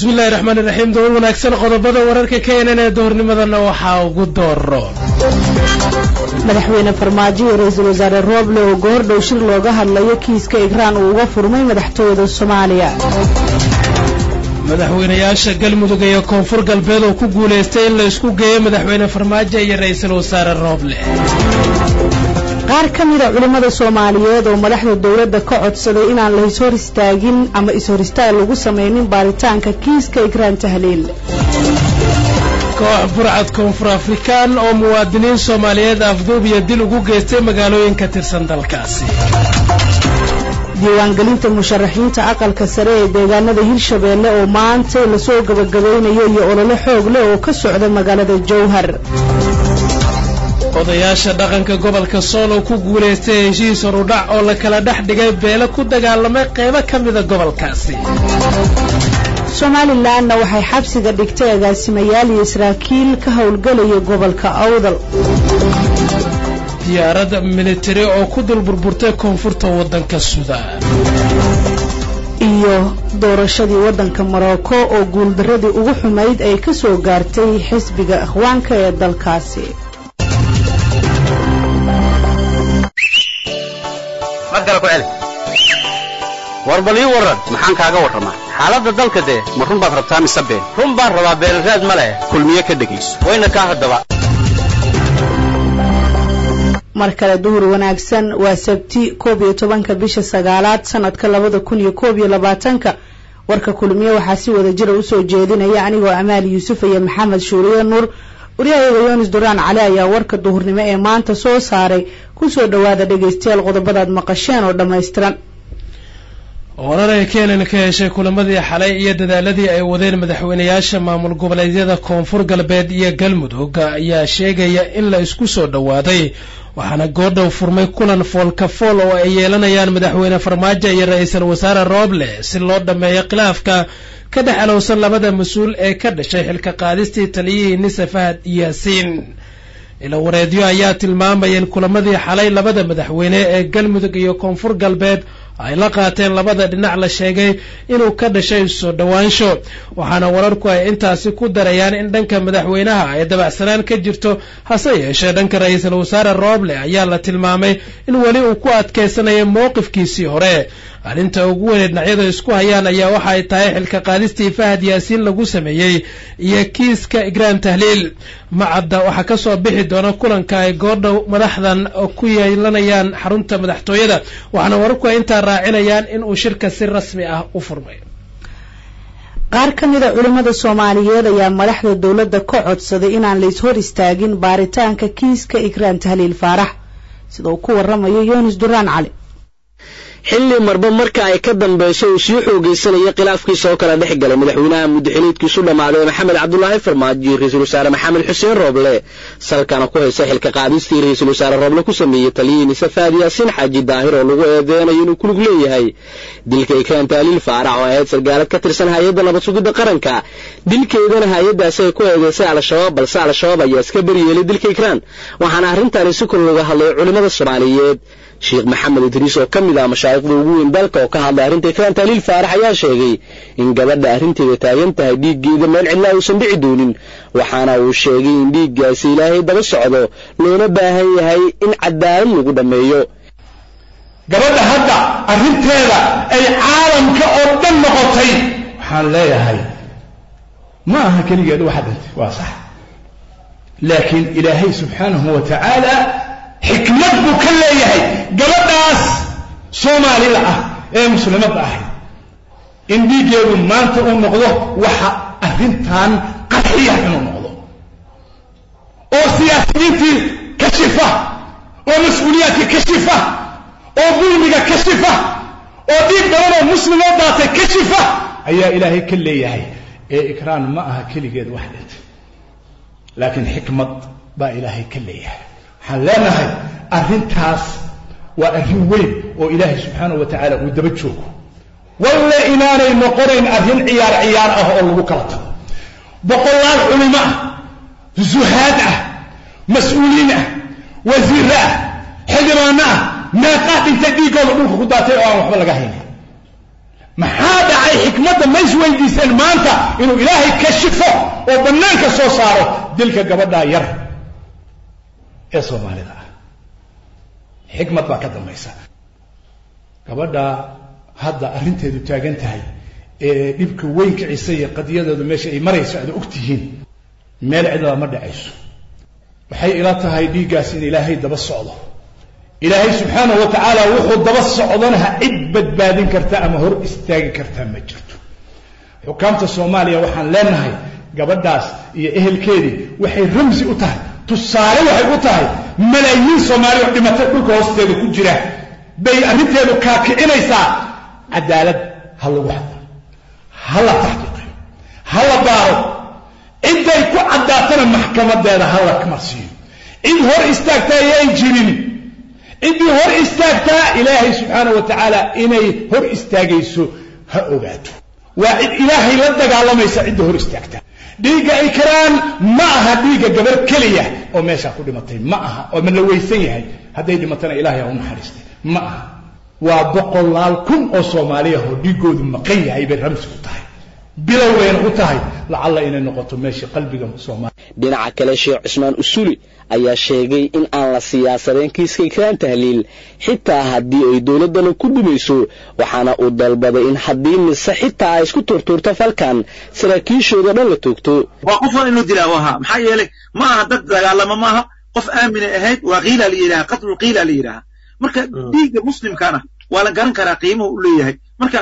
bismillahi raxmaan iraxiim dowal wanaagsan qodobada wararka keenan ee doornimadana waxaa ugu dooro madaxweyne farmaajo iyo ra-iisul wasaare rooble oo goordhow shir looga hadlayo kiiska igraan uu uga furmay madaxtooyada soomaaliya madaxweynayaasha galmudug iyo koonfur galbeed oo ku guulaystay in la isku geeyo madaxweyne farmaajo iyo ra-iisul wasaare rooble qaar ka mida culimmada soomaaliyeed oo madaxda dowladda ka codsaday inaan la ishor istaagin ama ishor istaag lagu samaynin baaritaanka kiiska igraan tahliil koox burcad koonfur afrikaan oo muwaadiniin soomaaliyeed afduub iyo dil ugu geystay magaalooyin ka tirsan dalkaasi diiwaangelinta musharaxiinta aqalka sare ee deegaanada hirshabeelle oo maanta lasoo gabagabaynayo iyo olole xoog leh oo ka socda magaalada jowhar odayaasha dhaqanka gobolka sool oo ku guulaystay heshiis horudhac oo la kala dhex dhigay beelo ku dagaalamay qaybo ka mida gobolkaasi somalilanna waxay xabsiga dhigtay agaasimayaal iyo saraakiil ka howlgelaya gobolka awdal diyaarad militari oo ku dul burburtay koonfurta waddanka suudaan iyo doorashadii waddanka morocco oo guuldaradii ugu xumayd ay ka soo gaartay xisbiga ikhwaanka ee dalkaasi war bal ii warran maxaan kaaga warramaa xaaladda dalka dee ma run baad rabtaa mise been run baan rabaa beelraad ma leh kulmiye ka dhegayso wayna kaa haddaba mar kale duhur wanaagsan waa sabti koob iyo tobanka bisha sagaalaad sanadka labada kun iyo koob iyo labaatanka warka kulmiye waxaa si wada jira usoo jeedinaya anigoo amaal yuusuf iyo maxamed shuuriye nuur waryahayaga yoonis duraan cali ayaa warka duhurnimo ee maanta soo saaray kusoo dhowaada dhegaystayaal qodobadaad maqasheen oo dhammaystiran warar ay keenan ka heshay kulamadii xalay iyo dadaaladii ay wadeen madaxweynayaasha maamul goboleedyada koonfur galbeed iyo galmudug ayaa sheegaya in la isku soo dhowaaday waxaana goordhow furmay kulan foolka fool oo ay yeelanayaan madaxweyne farmaajo iyo ra-iisul wasaare rooble si loo dhammeeyo khilaafka ka dhex alowsan labada mas-uul ee ka dhashay xilka qaadistii taliyihii nise fahad yaasiin ila wareedyo ayaa tilmaamaya in kulamadii xalay labada madaxweyne ee galmudug iyo koonfur galbeed ay la qaateen labada dhinac la sheegay inuu ka dhashay soo dhowaansho waxaana wararku ay intaasi ku darayaan in dhanka madaxweynaha ay dabacsanaan ka jirto hase yeeshee dhanka ra-iisul wasaare rooble ayaa la tilmaamay in weli uu ku adkaysanaya mowqifkiisii hore arrinta ugu weyn dhinacyada isku hayaan ayaa waxa ay tahay xilka qaadistii fahad yaasiin lagu sameeyey iyo kiiska igraan tahliil macadda waxaa ka soo bixi doona kulanka ay goordhow madaxdan ku yeelanayaan xarunta madaxtooyada waxaana wararku ay intaa raacinayaan in uu shirka si rasmi ah u furmay qaar ka mida culimmada soomaaliyeed ayaa madaxda dowladda ka codsaday inaan la ishor istaagin baaritaanka kiiska igraan tahliil faarax sida uu ku waramayo yoonis duraan cali xilli marba marka ay ka dambayso uu sii xoogaysanaya khilaafkiisa oo kala dhex galay madaxweynaha muddaxiliidkiisu dhammaaday maxamed cabdulaahi farmaajo iyo ra-iisul wasaare maxamed xuseen rooble salkana ku haysa xilka qaadistii ra-iisul wasaare rooble ku sameeyey taliyihii nisafaad yaasiin xaaji daahir oo lagu eedeynayo inuu kulug leeyahay dilka ikraan taaliil faarax oo ahayd sargaalad ka tirsan hay-adda nabad sugidda qaranka dilkeedana hay-addaasi ay ku eedeysay al-shabaab balse al-shabaab ayaa iska beryeelay dilka ikraan waxaana arrintaani si kor looga hadlay culimmada soomaaliyeed sheekh maxamed idriis oo ka mid ah mashaayikhda ugu weyn dalka oo ka hadlay arrinta ikraan taaliil faarax ayaa sheegay in gabadha arrinteeda taagan tahay dhiiggeeda meel cidlaa uusan dhici doonin waxaana uu sheegay in dhiiggaasi ilaahay daba socdo loona baahan yahay in cadaalad lagu dhammeeyo gabadha hadda arrinteeda ay caalamka oo dhan noqotay waxaan leeyahay ma aha keligeed waxa dhintay waa sax laakiin ilaahay subxaanahu wa tacaala xikmad buu ka leeyahay gabadhaas soomaalida ah ee muslimadda ahayd in dhiiggeedu maanta uu noqdo waxa arrintan qarxiya inuu noqdo oo siyaasiyiintii kashifa oo mas-uuliyaadkii kashifa oo dulmiga kashifa oo dhiig badan oo muslimoo daatay kashifa ayaa ilaahay ka leeyahay ee ikraan ma aha keligeed wax dhintay laakiin xikmad baa ilaahay ka leeyahay waxaan leenahay arrintaas waa arrin weyn oo ilaahay subxaanahu wa tacaala uu daba joogo walle inaanay noqonayn arrin ciyaar ciyaar ah oo lagu kala tago boqolaal culimo ah zuhaad ah mas-uuliin ah wasiirre ah xildhibaano ah meeqaa dhintay dhiiggooda dhulka ku daatay oo aan waxba laga haynin maxaa dhacay xikmadda ma isweydiiseen maanta inuu ilaahay kashifo oo bannaanka soo saaro dilka gabadhaa yar ee soomaalida ah xikmad baa ka dambaysa gabadha hadda arrinteedu taagan tahay ee dhibka weyn kicisa iyo qadiyadeedu meesha ay marayso aad og tihiin meel cidlaa ma dhacayso waxay ila tahay dhiiggaas in ilaahay daba socdo ilaahay subxaanahu wa tacaala wuxuu daba socdanaha cid badbaadin karta ama hor istaagi kartaa ma jirto xukaamta soomaaliya waxaan leenahay gabadhaas iyo ehelkeedii waxay ramsi u tahay tusaale waxay u tahay malaayiin soomaali oo dhimatay dhulka hoosteeda ku jira bay arrinteedu kaakicinaysaa cadaalad ha lagu hadlo ha la taxqiiqiyo ha la baaro cidday ku caddaatana maxkamadeeda ha la marsiiyo cid hor istaagtaa ayay jirin ciddii hor istaagtaa ilaahay subxaanah wa tacaala inay hor istaagayso ha ogaato waa cid ilaahay la dagaalamaysa cidda hor istaagtaa dhiigga ay karaan ma aha dhiigga gabar keliya oo meeshaa ku dhimatay ma aha oo ma la weysan yahay hadday dhimatana ilahay ha u naxariistay ma aha waa boqolaal kun oo soomaaliya oo dhiiggoodu maqan yahay bay ramsi u tahay bilowbayna u tahay lacalla inay noqoto meeshii qalbiga soomaaliya dhinaca kale sheekh cusmaan usuli ayaa sheegay in aan la siyaasadeen kiiska ikraan tahliil xitaa haddii ay dowladdana ku dhumayso waxaana uu dalbaday in haddii mise xitaa ay isku turtuurto falkan saraakiishooda dhan la toogto waa qofan inuu dilaa ahaa maxaa yeelay ma aha dad dagaalama maaha qof aaminay ahayd waa kiila la yidhaha qatlu kiila la yidhaha marka dhiigga muslimkana waa la garan karaa qiimuhu u leeyahay marka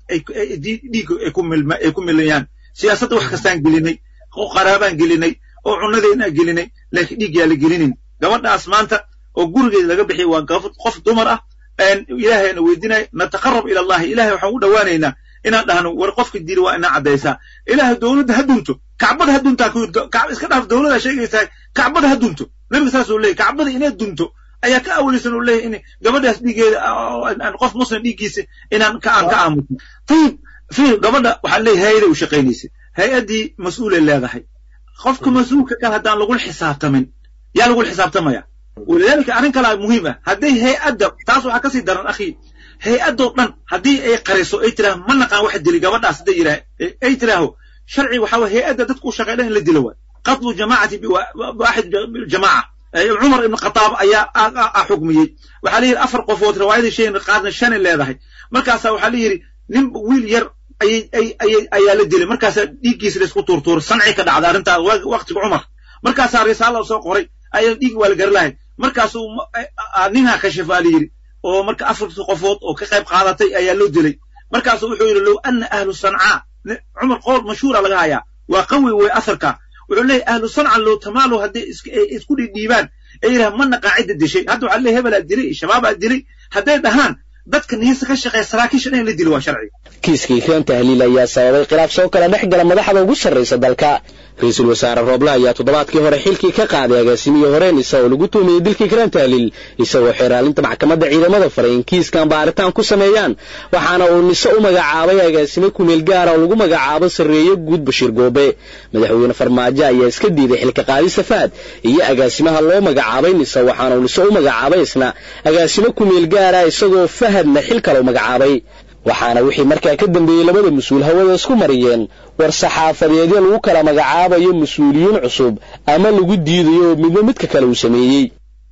dhiigga ay ku milayaan siyaasadda wax kastaan gelinay oo qaraabaan gelinay oo cunnadeennaa gelinay laakiin dhiig yaa la gelinin gabadhaas maanta oo gurigeeda laga bixiyay waa qof dumar ah ilaahayna weydinaya nataqarab ila allahi ilahay waxaan u dhowaanaynaa inaan dhahno war qofka dili waa inaa caddaysaa ilaahay dowladda ha dunto kacbada ha duntaa iska dhaaf dowladda sheegaysaa kacbada ha dunto nabiga saasuu leeyay kacbada inay dunto ayaa ka awlaysan uu leeyahy in gabadhaas dhiigeeda qof muslim dhiiggiisa inaan ka aan ka aamusin tayib fiir gabadha waxaan leeyahay hay-aday u shaqaynaysa hay-addii mas-uulay leedahay qofka mas-uulka kale haddaan lagula xisaabtamin yaa lagula xisaabtamaya walidaalika arrin kalaa muhiim ah hadday hay-adda taas waxaa kasii daran akhi hay-addoo dhan haddii ay qariso ay tiraaho ma naqaan waxa dili gabadhaas hadday yidhaah ay tiraaho sharci waxaa waye hay-adda dadku u shaqeydhan in la dilo waay qatlu jamaacati waaxid jamaaca cumar ibn khataab ayaa xukmiyey waxaa la yidhi afar qofood riwaayadii sheegn qaarna shanay leedahay markaasaa waxaa la yidhi nin wiil yar ayaa la dilay markaasaa dhiiggiisa laisku tuurtuuray sanci ka dhacda arrintaa waqtiga cumar markaasaa risaala soo qoray ayaa dhiig waa la gari lahay markaasuu ninha kashifaa la yidhi oo marka afarti qofood oo ka qayb qaadatay ayaa loo dilay markaasuu wuxuu yidhi low ana ahlu sancaa cumar qowl mashhuura laga hayaa waa qawi wey asarka wuxuu leeyahy ahlu sanca low tamaalo hadday isku dhidhiibaan ee yidhaha ma naqaa cidda dishay hadda waxaa leeyahy hebelaa dilay shabaabaa dilay hadday dhahaan dadka niyasa ka shaqeeya saraakiisha dhan in la dilo waa sharci kiiska ikraan tahliil ayaa sababay khilaaf soo kala dhex gala madaxda ugu sarraysa dalka ra-iisul wasaare rooble ayaa toddobaadkii hore xilkii ka qaaday agaasimihii horeen isagoo lagu tuumayey dilka ikraan tahliil isagoo xeeraalinta maxkamadda ciidamada faray in kiiskan baaritaan ku sameeyaan waxaana uu nise u magacaabay agaasime kumeel gaara oo lagu magacaabo sarreeye guud bashiir goobe madaxweyne farmaajo ayaa iska diiday xilka qaadista faad iyo agaasimaha loo magacaabay nise waxaana uu nise u magacaabay isna agaasime kumeel gaara isagoo fahadna xil kale u magacaabay waxaana wixii markaa ka dambeeyey labada mas-uul hawada isku mariyeen war saxaafadeedyo lagu kala magacaabayo mas-uuliyiin cusub ama lagu diidayo oo midba midka kale uu sameeyey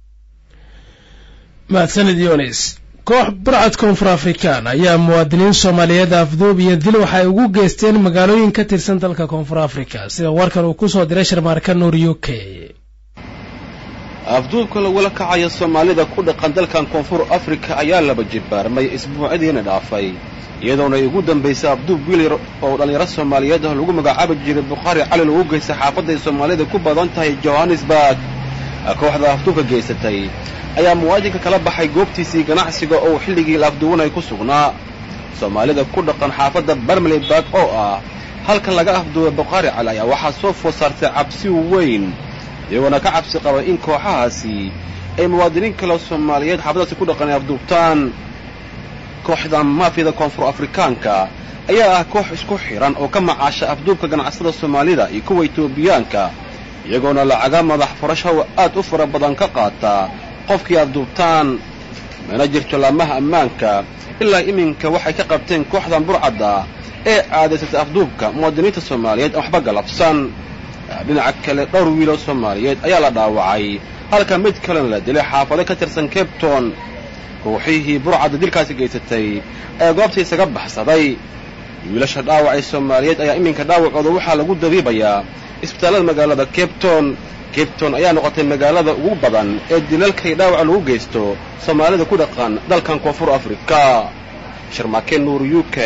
mahadsanid yonis koox burcad koonfur afrikaan ayaa muwaadiniin soomaaliyeed afduub iyo dil waxay ugu geysteen magaalooyin ka tirsan dalka koonfur africa sida warkan uu kusoo diray sharmaarka nuur u k afduubka lagula kacayo soomaalida ku dhaqan dalkan koonfur afrika ayaa laba jibbaarmay isbuucadiina dhaafay iyadoona ay ugu dambaysay afduub wiil yar oo dhallinyaro soomaaliyeed ah lagu magacaabi jiray bukhaari cali lagu geystay xaafadday soomaalida ku badan tahay johannesburg kooxda afduubka geysatay ayaa muwaadinka kala baxay goobtiisii ganacsiga oo xilligii la afduwanay ku sugnaa soomaalida ku dhaqan xaafadda barmleyburg oo ah halkan laga afduubay bukhaari cali ayaa waxaa soo food saartay cabsi weyn iyagoona ka cabsi qabay in kooxahaasi ay muwaadiniin kale soomaaliyeed xaafadaasi ku dhaqan ay afduubtaan kooxda maafiyada koonfur afrikaanka ayaa ah koox isku xidhan oo ka macaasha afduubka ganacsada soomaalida iyo kuwa etoobiyaanka iyagoona lacaga madax furasho aad u fara badan ka qaata qofkii afduubtaan mana jirto laamaha ammaanka ilaa iminka waxay ka qabteen kooxdan burcadda ee caadaysatay afduubka muwaadiniinta soomaaliyeed aan waxba galabsan dhinaca kale dhowr wiiloo soomaaliyeed ayaa la dhaawacay halka mid kalena la dilay xaafado ka tirsan cabton ruuxihii burcadda dilkaasi geysatay ee goobta isaga baxsaday wiilasha dhaawacay soomaaliyeed ayaa iminka dhaawacooda waxaa lagu dabiibayaa isbitaallada magaalada cabton cabton ayaa noqotay magaalada ugu badan ee dilalkay dhaawaca lagu geysto soomaalida ku dhaqan dalkan koonfur afrika sharmake nuur u k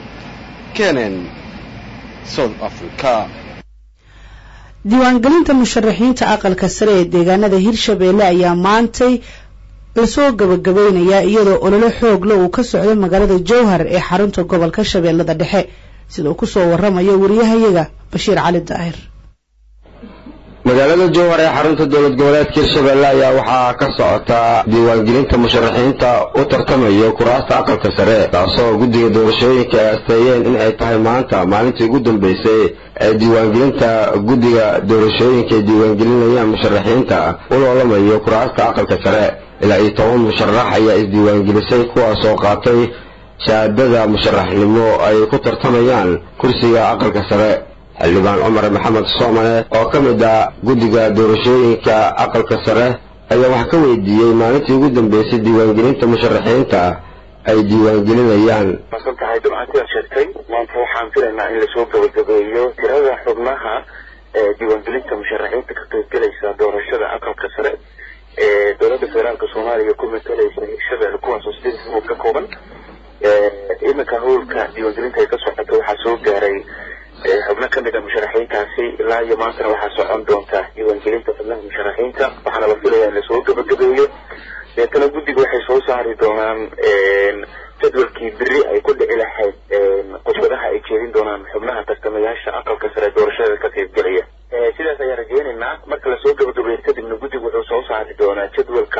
kenen south africa diiwaangelinta musharaxiinta aqalka sare ee deegaanada hirshabeelle ayaa maantay lasoo gabagabaynayaa iyadoo ololo xoogla uu ka socdo magaalada jowhar ee xarunta gobolka shabeellada dhexe sida uu kusoo waramayo wariyahayaga bashiir cali daahir magaalada jowhar ee xarunta dowlad goboleedka hirshabeelle ayaa waxaa ka socota diiwaangelinta musharaxiinta u tartamayo kuraasta aqalka sare taasoo guddiga doorashooyinka ay asteeyeen in ay tahay maanta maalintii ugu dambeysay ee diiwaangelinta guddiga doorashooyinka ay diiwaangelinayaan musharaxiinta u loolamayo kuraasta aqalka sare ilaa iyo toban musharax ayaa isdiiwaangelisay kuwaasoo qaatay shahaadada musharaxnimo ay ku tartamayaan kursiga aqalka sare xildhibaan cumar maxamed soomane oo ka mid ah guddiga doorashooyinka aqalka sare ayaa wax ka weydiiyey maalintii ugu dambeysay diiwaangelinta musharaxiinta ay diiwaangelinayaan masan tahay dabcantidaad sheegtay maanta waxaan filaynaa in lasoo gabagabeeyo tirada xubnaha ee diiwaangelinta musharaxiinta ka qaybgelaysa doorashada aqalka sare ee dowladda federaalka soomaaliya ku matalaysa hirshabelle kuwaasoo sideed xubnood ka kooban iminka howlka diiwaangelinta ay ka socoto waxaa soo gaaray xubno ka mid a musharaxiintaasi ilaa iyo maantana waxaa socon doonta diiwaangelinta xubnaha musharaxiinta waxaana la filayaa in lasoo gabagabeeyo deetana guddiga waxay soo saari doonaan jadwalkii beri ay ku dhici lahayd khudbadaha ay jeedin doonaan xubnaha tartamayaasha aqalka sare doorashada ka qaybgelaya sidaas ayaa rajeynaynaa marka lasoo gabagabeeyo kadibna guddigu wuxuu soo saari doonaa jadwalka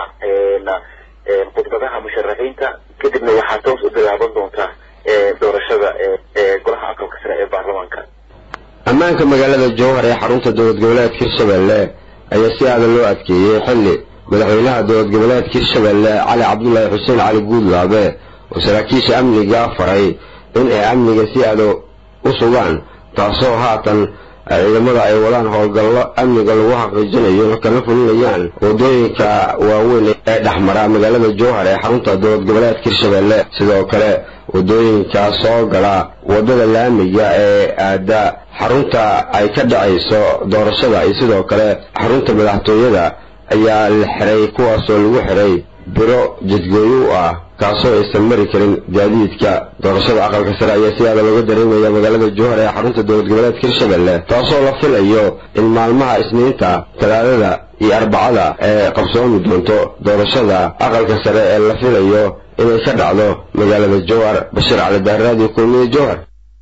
khudbadaha musharaxiinta kadibna waxaa toos u bilaaban doontaa doorashada golaha aqalka sare ee baarlamaanka ammaanka magaalada jowhar ee xarunta dowlad goboleedka hirshabeelle ayaa si aadan loo adkeeyey xilli madaxweynaha dowlad goboleedka hirshabeelle cali cabdulaahi xuseen cali guudlaabe oo saraakiisha amniga faray in ay amniga si aado u sugaan taasoo haatan ciidamada ay wadaan howlgallo amniga lagu xaqiijinayo kana fulinayaan waddooyinka waaweyn ee dhexmara magaalada jowhar ee xarunta dowlad goboleedka hirshabeelle sidoo kale waddooyinka soo gala waddada laamiga ee aada xarunta ay ka dhacayso doorashada iyo sidoo kale xarunta madaxtooyada ayaa la xiray kuwaasoo lagu xiray biro jidgooyo u ah kaasoo aysan mari karin gaadiidka doorashada aqalka sare ayaa si aada looga dareemaya magaalada jowhar ee xarunta dowlad goboleedka hirshabeelle taasoo la filayo in maalmaha isniinta talaadada iyo arbacada ee qabsoomi doonto doorashada aqalka sare ee la filayo inay ka dhacdo magaalada jowhar bashiir cali daaraadiyo kulmiye jowhar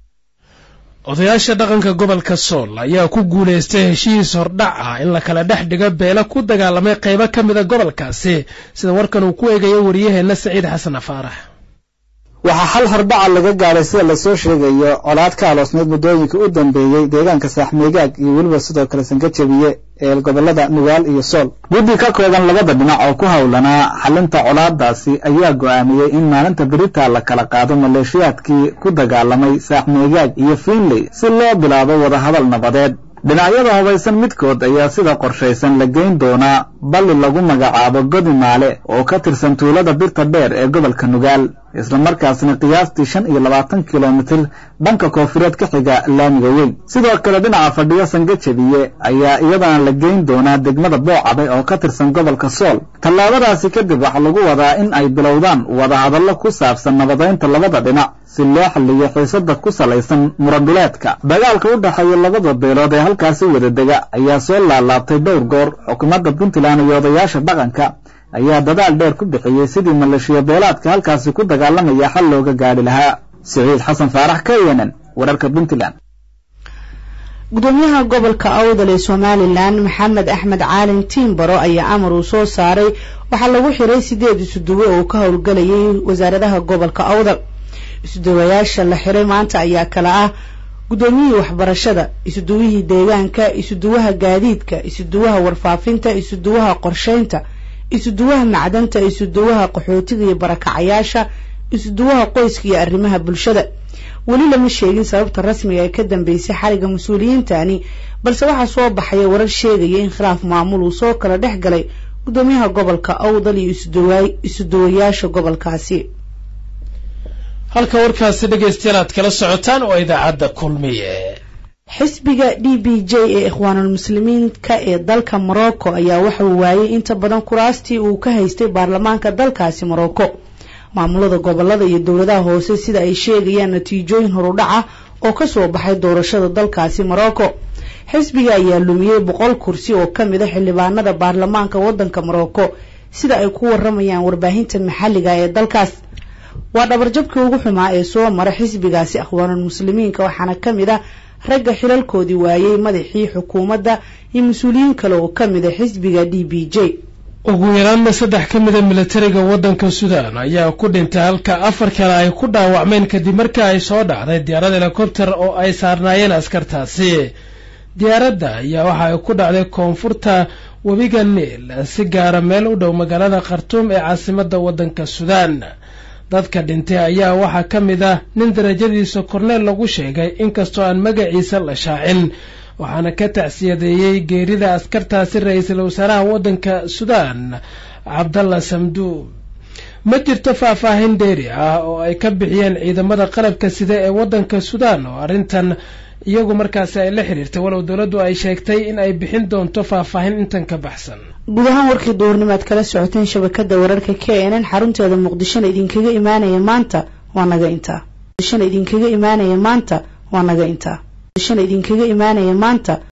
odayaasha dhaqanka gobolka sool ayaa ku guulaystay heshiis hordhac ah in la kala dhex dhigo beelo ku dagaalamay qaybo ka mida gobolkaasi sida warkan uu ku eegayo wariyaheenna saciid xasan afaarax waxaa xal hordhaca laga gaadhay sida lasoo sheegayo colaad ka aloosneyd muddooyinka u dambeeyey deegaanka saaxmeegaag iyo weliba sidoo kale sangajabiye ee gobolada nugaal iyo sool guddi ka kooban labada dhinac oo ku howlanaa xalinta colaadaasi ayaa go'aamiyey in maalinta berita la kala qaado maleeshiyaadkii ku dagaalamay saaxmeegaag iyo fiinley si loo bilaabo wadahadal nabadeed dhinacyada hubaysan midkood ayaa sida qorshaysan la geyn doonaa balli lagu magacaabo godi maale oo ka tirsan tuulada birta dheer ee gobolka nugaal islamarkaasna qiyaastii shan iyo labaatan kilomitir dhanka koofureed ka xiga laamiga weyn sidoo kale dhinaca fadhiyo sangajabiye ayaa iyadana la geyn doonaa degmada boocade oo ka tirsan gobolka sool tallaabadaasi kadib waxaa lagu wadaa in ay bilowdaan wadahadallo ku saabsan nabadaynta labada dhinac si loo xalliyo xiisada ku salaysan muradhuleedka dagaalka u dhexeeya labada beelood ee halkaasi wada dega ayaa soo laalaabtay dhowr goor xukuumadda puntland iyo odayaasha dhaqanka ayaa dadaal dheer ku bixiyey sidii maleeshiya beelaadka halkaasi ku dagaalamaya xal looga gaadhi lahaa siciid xasan faarax k n n wararka puntland gudoomiyaha gobolka awdal ee somalilan maxamed axmed caalin tiimbaro ayaa amar uu soo saaray waxaa lagu xiray sideed isuduwe oo ka howlgalayay wasaaradaha gobolka awdal isuduwayaasha la xiray maanta ayaa kala ah guddoomiyihii waxbarashada isuduwihii deegaanka isuduwaha gaadiidka isuduwaha warfaafinta isuduwaha qorshaynta isuduwaha macdanta isuduwaha qaxootiga iyo barakacayaasha isuduwaha qoyska iyo arrimaha bulshada weli lama sheegin sababta rasmiga ee ka dambeysay xariga mas-uuliyiintani balse waxaa soo baxaya warar sheegaya in khilaaf maamul uu soo kala dhex galay guddoomiyaha gobolka awdal iyo isuduwayaasha gobolkaasi halka warkaasi dhegaystayaal aad kala socotaan waa idaacadda kulmiye xisbiga d b j ee ikhwaanulmuslimiinka ee dalka morocco ayaa waxa uu waayay inta badan kuraastii uu ka haystay baarlamaanka dalkaasi morocco maamulada gobolada iyo dowladaha hoose sida ay sheegayaan natiijooyin horudhaca oo kasoo baxay doorashada dalkaasi morocco xisbiga ayaa lumiyey boqol kursi oo ka mid a xildhibaanada baarlamaanka waddanka morocco sida ay ku waramayaan warbaahinta maxalliga ee dalkaas waa dhabarjabkii ugu xumaa ee soo mara xisbigaasi akhwaanulmuslimiinka waxaana ka mid a ragga xilalkoodii waayey madaxii xukuumadda iyo mas-uuliyiin kale oo ka mid a xisbiga d b j ugu yaraanna saddex ka mida militariga waddanka suudaan ayaa ku dhintay halka afar kale ay ku dhaawacmeen kadib markii ay soo dhacday diyaarad helikobter oo ay saarnaayeen askartaasi diyaaradda ayaa waxa ay ku dhacday koonfurta webiga niil si gaara meel u dhow magaalada khartuum ee caasimadda waddanka suudaan dadka dhintay ayaa waxaa ka mid ah nin darajadiisa korneel lagu sheegay inkastoo aan magaciisa la shaacin waxaana ka tacsiyadeeyey geerida askartaasi ra-iisul wasaaraha waddanka suudaan cabdalla samduub ma jirto faahfaahin dheeri ah oo ay ka bixiyeen ciidamada qalabka sida ee waddanka suudaan oo arrintan iyagu markaasi ay la xiriirtay walow dowladdu ay sheegtay in ay bixin doonto faahfaahin intan ka baxsan guud ahaan warkii duhurnimaad kala socoteen shabakada wararka k n n xarunteeda muqdishona idinkaga imaanaya maanta waa naga intaa idinkaga imaanaya maanta waa naga intaa idinkaga imaanaya maanta